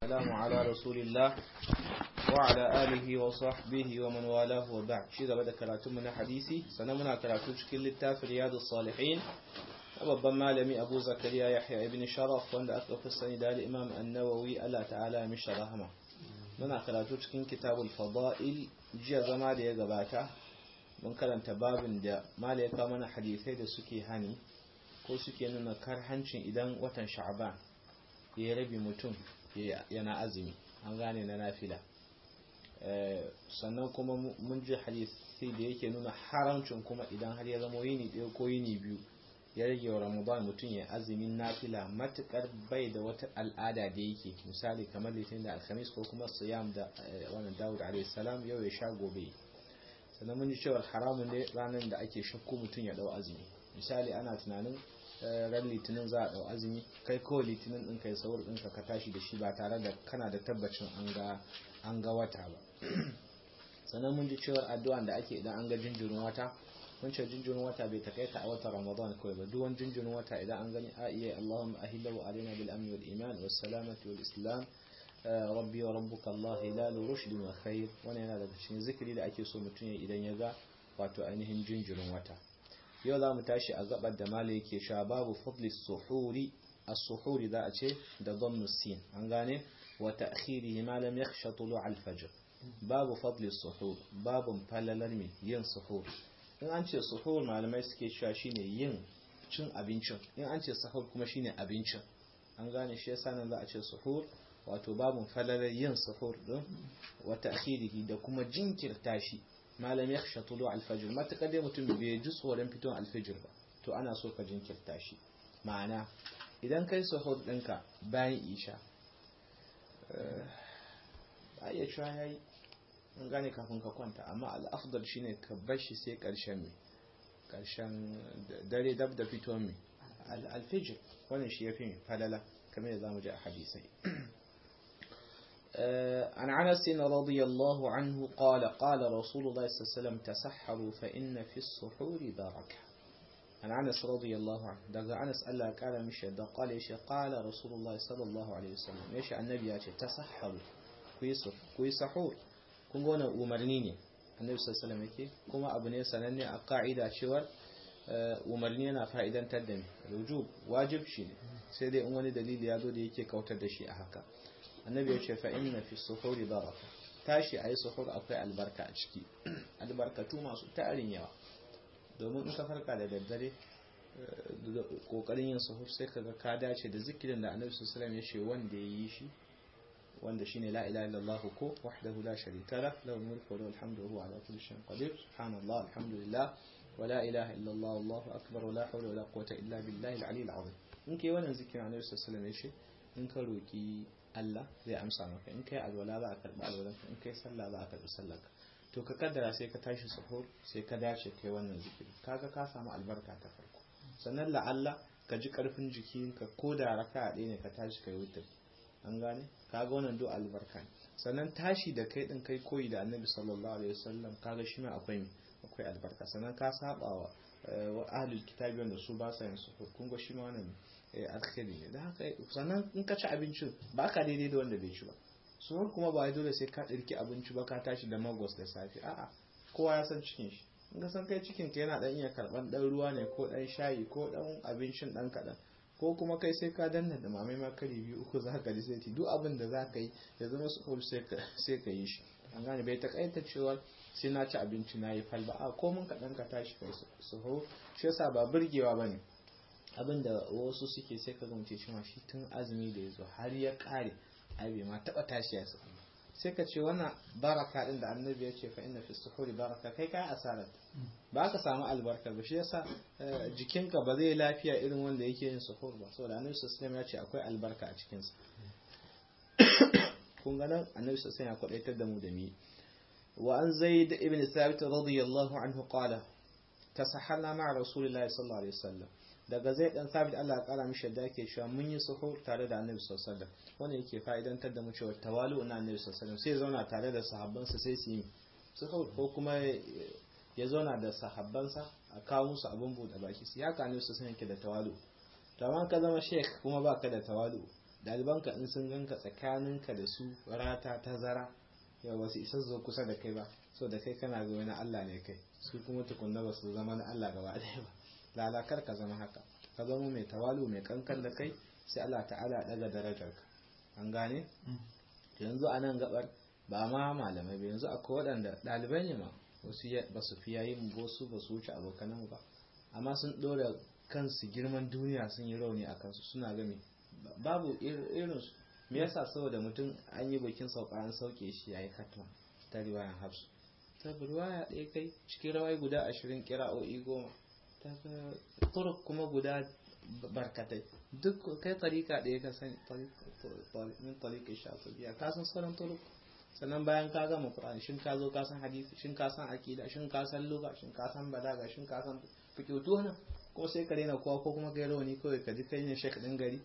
والسلام على رسول الله وعلى آله وصحبه ومن والاه وبعد شيء بدأ كراتم من حديثي سنمنا كراتو شكل التاف رياض الصالحين babban malami abu zakariya yahya ibn sharaf wanda aka fi sani da imam annawawi Allah ta'ala ya mishi rahama muna karatu cikin kitabul fada'il jiya zama da ya gabata mun karanta babin da mala ya kawo mana hadisai da suke hani ko suke nuna karhancin idan watan sha'ban ya rabi mutum yana azumi an gane na nafila sannan kuma mun ji hadisai da yake nuna haramcin kuma idan har ya zama yini ɗaya ko yini biyu ya rage wa ramadan mutum ya azumin nafila matukar bai da wata al'ada da yake misali kamar litinin da alhamis ko kuma siyam da wannan dawud alaihissalam yau ya sha gobe sannan mun ji cewa haramun ne ranar da ake shakku mutum ya dau azumi misali ana tunanin ran litinin za a dau azumi kai kawai litinin din kai saur ɗinka ka tashi da shi ba tare da kana da tabbacin an ga wata ba sannan mun ji cewa addu'an da ake idan an ga jinjirin wata wancan jinjirin wata bai takaita a watan ramadan kawai ba duk wani jinjirin wata idan an gani a iya allahumma ahillahu alaina bil amni wal iman was salamati wal islam rabbi wa rabbuka allah hilal rushd wa khair wannan yana daga cikin zikiri da ake so mutum ya idan ya ga wato ainihin jinjirin wata yau za mu tashi a gabar da mala yake sha babu fadli suhuri as-suhuri za a ce da dhammu sin an gane wa ta'khirihi ma lam yakhsha tulu' al-fajr babu fadli suhur babu falalar mi yin suhur in an ce suhur malamai suke cewa shine yin cin abincin in an ce sahur kuma shine abincin an gane shi yasa nan za a ce suhur wato babun falalar yin suhur din wa ta'khirihi da kuma jinkirta shi malam yakhsha tulu al-fajr matakar dai mutum bai ji tsoron fiton al-fajr ba to ana so ka jinkirta shi ma'ana idan kai suhur ɗinka bayan isha a iya cewa yayi in gane kafin ka kwanta amma al'afdal shine ka bar shi sai karshen mai karshen dare dab da fito mai alfijir wannan shi yafi falala kamar da zamu ji a hadisai عن عنس رضي الله عنه قال قال رسول الله صلى الله عليه وسلم تسحروا فإن في السحور بركة عن عنس رضي الله عنه دقى عنس ألا قال مش قال إيش قال رسول الله صلى الله عليه وسلم إيش النبي تسحروا كوي سحور kun ga wannan umarni ne annabi sallallahu alaihi yake kuma abu ne sananne a ka'ida cewar umarni yana fa'idantar da rujub wajib shi ne sai dai in wani dalili ya zo da yake kautar da shi a haka annabi ya ce fa inna fi suhuri baraka tashi ayi suhur akwai albarka a ciki albarkatu masu tarin yawa domin in ka farka da daddare kokarin yin suhur sai kaga ka dace da zikirin da annabi sallallahu alaihi ya ce wanda ya yi shi wanda shine la ilaha illallah ko wahdahu la sharika lah lahu mulku wa lahu alhamdu wa huwa ala kulli shay'in qadir subhanallah alhamdulillah wa la ilaha illallah wallahu akbar wa la hawla wa la quwwata illa billahi al-ali al-azim in kai wannan zikirin annabi sallallahu alaihi wasallam in ka roki Allah zai amsa maka in kai alwala za a karbi alwalanka in kai sallah za a karbi sallarka to ka kaddara sai ka tashi sahur sai ka dace kai wannan zikiri kaga ka samu albarka ta farko sannan la'alla ka ji karfin jikinka ko da raka ɗaya ne ka tashi kai wutar an gane kaga wannan do albarka ne sannan tashi da kai din kai koyi da annabi sallallahu alaihi wasallam kaga shi ma akwai akwai albarka sannan ka saba wa ahlul kitabi wanda su ba sa yin su kun ga shi ma wannan alkhairi ne da haka sannan in ka ci abincin ba ka daidai da wanda bai ci ba suwar kuma ba dole sai ka ɗirki abinci ba ka tashi da magos da safe a'a kowa ya san cikin shi in ka san kai cikin ka yana dan iya karban dan ruwa ne ko dan shayi ko dan abincin dan kadan ko kuma kai sai ka danna da mamai ma kari biyu uku za ka ji sai ti duk abin da za ka yi ya zama su sai ka yi shi an gane bai takaita cewa sai na ci abinci na yi falba a ko mun kaɗan ka tashi kai su hau shi yasa ba burgewa ba ne abin da wasu suke sai ka gamce cewa shi tun azumi da ya zo har ya ƙare ai bai ma taɓa tashi ya su sai ka ce wannan baraka din da annabi ya ce fa inna fi suhuri baraka kai kai asarar ba ka samu albarka ba shi yasa jikinka ba zai lafiya irin wanda yake yin suhur ba saboda annabi sallallahu ya ce akwai albarka a cikin sa kun ga nan annabi sallallahu ya kwadaitar da mu da mi wa an zaid ibn thabit radiyallahu anhu qala tasahalna ma'a rasulillahi sallallahu alaihi wasallam daga zai dan sabit Allah ya kara mishi da yake cewa mun yi suhur tare da Annabi sallallahu alaihi wasallam wannan yake fa'idantar da mu cewa tawalu na Annabi sallallahu alaihi wasallam sai zauna tare da sahabbansa sai su yi suhur ko kuma ya zauna da sahabbansa a kawo musu abin bude baki su ya kane su sun yake da tawalu to amma ka zama sheikh kuma baka da tawalu ɗalibanka in sun ganka tsakaninka da su rata ta zara yau wasu isa zo kusa da kai ba so da kai kana ga wani Allah ne kai su kuma tukunna ba su zama na Allah gaba ɗaya ba lalakar ka zama haka ka zama mai tawalu mai kankan da kai sai Allah ta'ala daga darajar ka an gane yanzu a nan gabar ba ma malamai ba yanzu akwai waɗanda ɗalibai ne ma wasu ba su fiya yin wasu ba su wuce abokanan ba amma sun ɗora kansu girman duniya sun yi rauni a kansu suna gami babu irinsu me yasa saboda mutum an yi bikin sauka an sauke shi yayi katma ta riwayan hafsu ta riwaya ɗaya kai cikin rawai guda ashirin kira'o'i goma ta turuk kuma guda barkatai duk kai tarika ɗaya ka sani min tarika shafiya ka san sauran turuk sannan bayan ka gama Qur'ani shin ka zo ka san hadisi shin ka san aqida shin ka san lugha shin ka san balaga shin ka san fiqh to wannan kuma sai ka rena kowa ko kuma kai rawani kawai ka ji kai ne shek din gari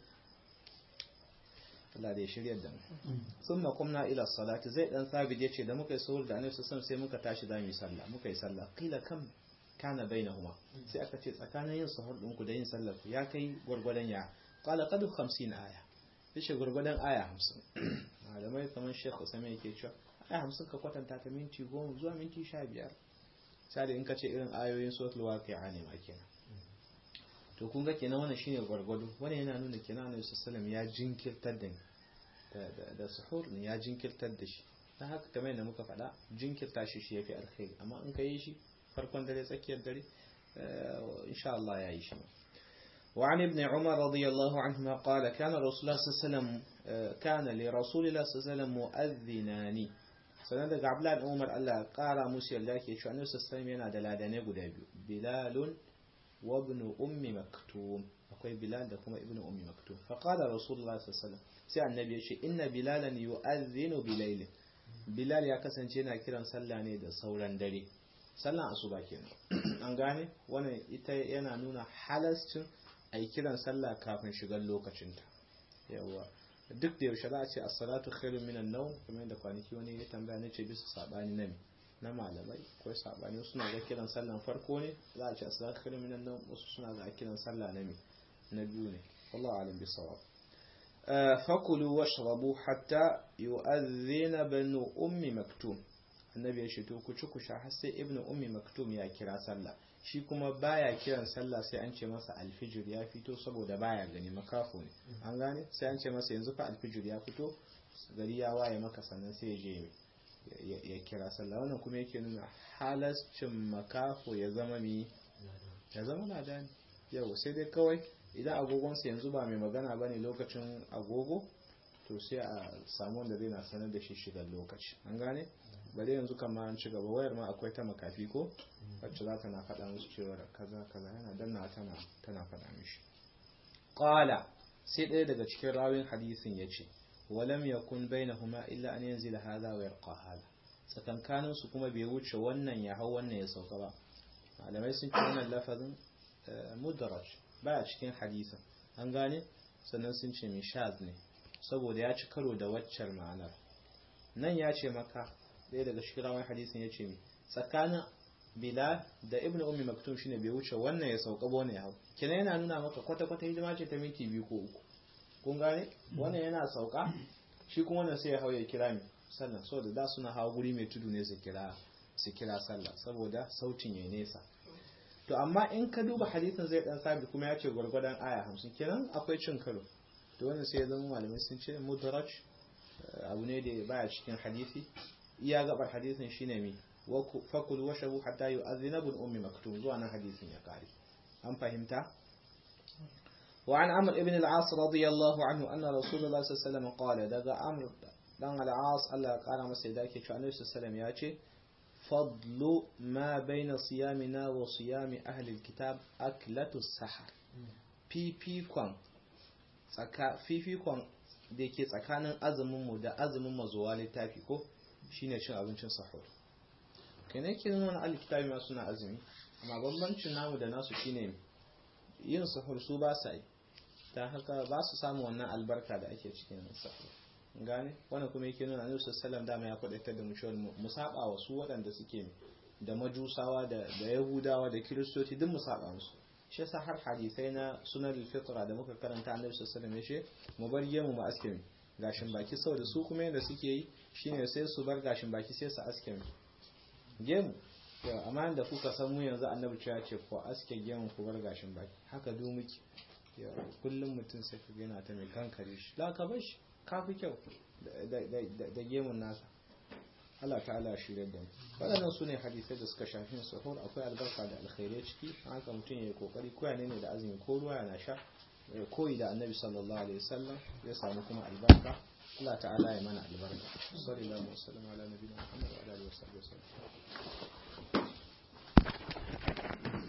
Allah da ya shirya da mu summa qumna ila salati zai dan sabit yace da muka yi sahur da annabi sallallahu sai muka tashi da mu yi sallah muka yi sallah qila kam kana bainahuma sai aka ce tsakanin yin sahur din ku da yin sallar ku ya kai gurgurdan ya qala qad 50 aya yace gurgurdan aya 50 malamai kamar Sheikh Usman yake cewa aya 50 ka kwatanta ta minti 10 zuwa minti 15 sai in ka ce irin ayoyin suratul waqi'a ne ma kenan to kun ga kenan wannan shine gwargwado wannan yana nuna kenan Annabi sallallahu ya jinkirtar da da da suhur ne ya jinkirtar da shi dan haka kamar yadda muka faɗa jinkirta shi shi yafi alkhairi amma in ka yi shi farkon dare tsakiyar dare insha Allah ya yi shi وعن ابن عمر رضي الله عنهما قال كان رسول الله صلى الله عليه وسلم كان لرسول الله صلى الله عليه وسلم مؤذنان sannan daga abdullahi da umar Allah kara musu yarda ke cewa annabi sallallahu yana da ladane guda biyu bilalun wa ibn ummi maktum akwai bilal da kuma ibn ummi maktum fa qala rasulullah sallallahu sai annabi ya ce inna bilalan yu'adhdhinu bilayl bilal ya kasance yana kiran sallah ne da sauran dare sallan asuba kenan an gane wannan ita yana nuna halascin ai kiran sallah kafin shigar lokacinta yawa duk da yaushe za a ce as-salatu khairun minan nawm kamar yadda kwanaki wani ya tambaya ne ce bisa sabani na na malamai ko sabani wasu suna ga kiran sallan farko ne za a ce as-salatu khairun minan nawm wasu suna ga kiran sallah na me na biyu ne wallahu alim bisawab fakulu washrabu hatta yu'adhdhina banu ummi maktum annabi ya ce to ku ci ku sha har sai ibnu ummi maktum ya kira sallah shi kuma baya kiran sallah sai an ce masa alfijir ya fito saboda baya gani makafo ne an gane sai an ce masa yanzu fa alfijir ya fito gari ya waye maka sannan sai ya je ya kira sallah wannan kuma yake nuna halascin makafo ya zama mi ya zama ladani yau sai dai kawai idan agogonsa yanzu ba mai magana ba ne lokacin agogo to sai a samu wanda zai na sanar da shi shigar lokaci an gane bare yanzu kama an ci gaba wayar ma akwai ta makafi ko wacce za ta na faɗa musu cewa kaza kaza yana danna tana tana faɗa mishi qala sai ɗaya daga cikin rawin hadisin yace walam yakun bainahuma illa an yanzila hadha wa yarqa hadha tsakankanin su kuma bai wuce wannan ya hau wannan ya sauka ba malamai sun ce wannan lafazin mudarraj baya cikin hadisin an gane sannan sun ce mishaz ne saboda ya ci karo da waccar ma'anar nan ya ce maka ɗaya daga cikin rawar hadisin ya ce tsakanin bilal da ibn ummi maktum shine bai wuce wannan ya sauka ba wannan ya hau kina yana nuna maka kwata-kwata hidima ce ta minti biyu ko uku kun gane wannan yana sauka shi kuma wannan sai ya hau ya kira mi sannan saboda da suna hawa guri mai tudu ne su kira su kira sallah saboda sautin ya nesa to amma in ka duba hadisin zai dan sabi kuma ya ce gwargwadon aya hamsin kenan akwai cin karo to wannan sai ya zama malamai sun ce mudaraj abu ne da baya cikin hadisi iya gabar hadisin shine mi fakul washabu hatta yu'adhina ibn ummi maktum zuwa nan hadisin ya kare an fahimta وعن عمرو بن العاص رضي الله عنه أن رسول الله صلى الله عليه وسلم قال دغا عمرو دان العاص الله قال masa da yake cewa Annabi sallallahu alaihi ya ce fadlu ma baina siyamina wa siyami ahli alkitab aklatu sahar fifikon tsaka fifikon da ke tsakanin azumin mu da azumin mazuwa littafi ko shine cin abincin sahur kenan kin nuna alkitabi ma suna azumi amma bambancin namu da nasu shine yin sahur su ba sa yi ta haka ba su samu wannan albarka da ake cikin sahur gane wannan kuma yake nuna annabi sallallahu dama ya kwadaitar da mu cewa mu saba wa su waɗanda suke da majusawa da da yahudawa da kiristoci duk mu saba musu shi yasa har hadisai na sunan fitra da muka karanta annabi sallallahu alaihi wasallam yace mu bar gemu mu aske gashin baki saboda su kuma yadda suke yi shine sai su bar gashin baki sai su aske gemu yau amma da kuka san mu yanzu annabi ya ce ko aske gemu ku bar gashin baki haka du muke kullum mutum sai ka yana ta mai kankare shi la ka bar shi ka fi kyau da gemun nasa Allah ta'ala shi da mu waɗannan su ne hadisai da suka shafi suhur akwai albarka da alkhairai ciki haka mutum ya yi kokari ko ya ne da azumi ko ruwa yana sha koyi da annabi sallallahu alaihi wasallam ya samu kuma albarka Allah ta'ala ya mana albarka sallallahu alaihi wasallam ala nabiyina muhammad wa alihi wasallam